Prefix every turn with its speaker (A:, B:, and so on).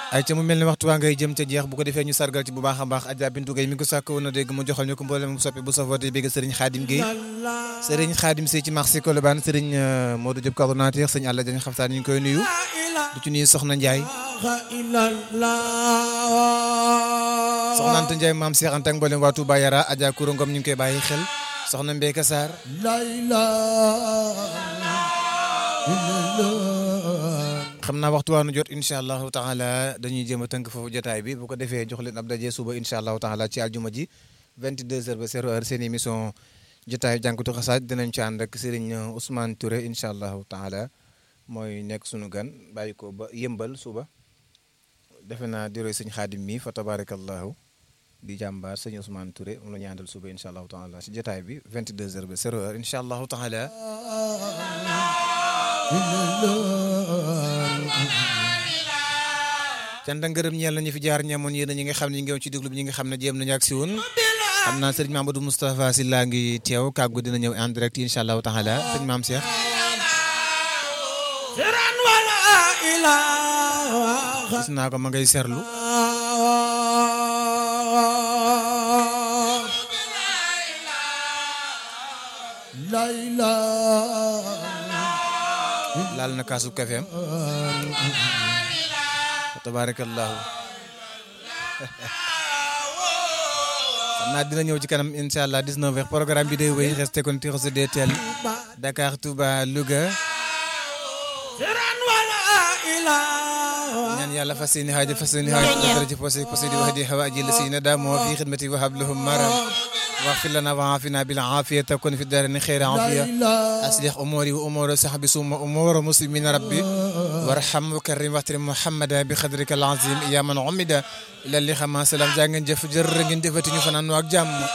A: ay ca mu mel ni waxtu waa ngay jëm ca jeex bu ko defee ñu sargal ci bu baax a baax Adja Bintu Gueye mi ngi ko sàkk woon a dégg mu joxal ñu ko mboolem mu soppi bu safoote bégg Serigne Khadim Gueye Serigne Khadim Sey ci marché Colobane Serigne Modou Diop coordonnateur sëñ Alla Diagne xaftaan ñu ngi koy nuyu du ci nuyu Soxna Ndiaye Soxna Anta Ndiaye maam Cheikh Anta ak mboolem waa Touba Yara Adja Kouro Ngom ñu ngi koy bàyyi xel Soxna Mbeka Sarr xam naa waxtu waanu jot incha allahu taala dañuy jéem a tënk foofu jotaay bi bu ko defee jox leen ab daje suba incha allahu taala ci aljuma ji 22h ba 0h seen émission jotaayu jànkatu xasaaj dinañ ci ànd ak Serigne Ousmane Touré incha allahu taala mooy nekk sunu gan bàyyi ko ba yëmbal suba defe naa di roy sëñ xaadim mi fa tabarakallahu di jàmbaar sëñ Ousmane Touré moom la ñu àndal suba incha allahu taala si jotaay bi 22h ba 0h incha allahu taala. cant ak ngërëm ñeel nañu fi jaar ñamoon yéen ñi nga xam ne ñu ngi woon ci déglu bi ñi nga xam ne jéem nañu ak si woon xam naa sëriñ Mamadou Moustapha Sy laa ngi teew kàggu dina ñëw en direct incha allahu taala sëñ maam Cheikh. gis naa ko ma ngay serlu. laal na kaasu kafeem tabarakallahu xam naa dina ñëw ci kanam incha allah 19 heures programme bi day wéy resté kon tiro se DTL Dakar Touba Louga ñaan yàlla fas yéene xaaja fas yéene xaaja dara ci posé posé di wax di xawa aji la si na daamoo fi xidmati wa hablahum maram واغفر لنا وعافنا بالعافية تكون في الدارين خير عافية أصلح أموري وأمور صحبي ثم أمور مسلمين ربي وارحم وكرم واحترم محمدا بقدرك العظيم يا من عمد إلى اللي خما سلام جانgen jëf jër ngeen jëfati ñu fanaan ak jàmm